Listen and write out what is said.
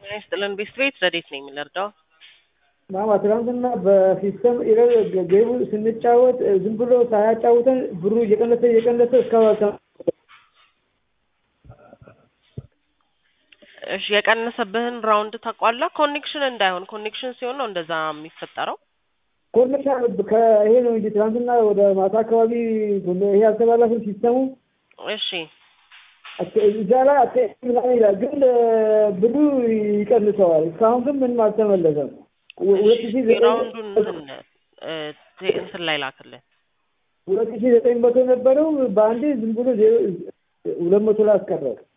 ጤና ይስጥልን ቤስት ቤት ረዴት ነኝ የምንረዳው ማማ ትናንትና በሲስተም ኢረር ጌሙ ስንጫወት ዝም ብሎ ሳያጫውተን ብሩ እየቀነሰ እየቀነሰ እስካሁን እሺ የቀነሰብህን ራውንድ ታውቋለህ? ኮኔክሽን እንዳይሆን ኮኔክሽን ሲሆን ነው እንደዛ የሚፈጠረው። ኮኔክሽን ከይሄ ነው እንጂ ትናንትና ወደ ማታ አካባቢ ይሄ አልተባላሽም ሲስተሙ እሺ እዛ ላይ አቴ ምናምን ይላል፣ ግን ብሩ ይቀንሰዋል። እስካሁን ግን ምንም አልተመለሰም። ሁለት ሺ ራውንዱን እንትን እ እንትን ላይ ላክልን። ሁለት ሺ ዘጠኝ መቶ ነበረው በአንዴ ዝም ብሎ ዜሮ ሁለት መቶ ላይ አስቀረው።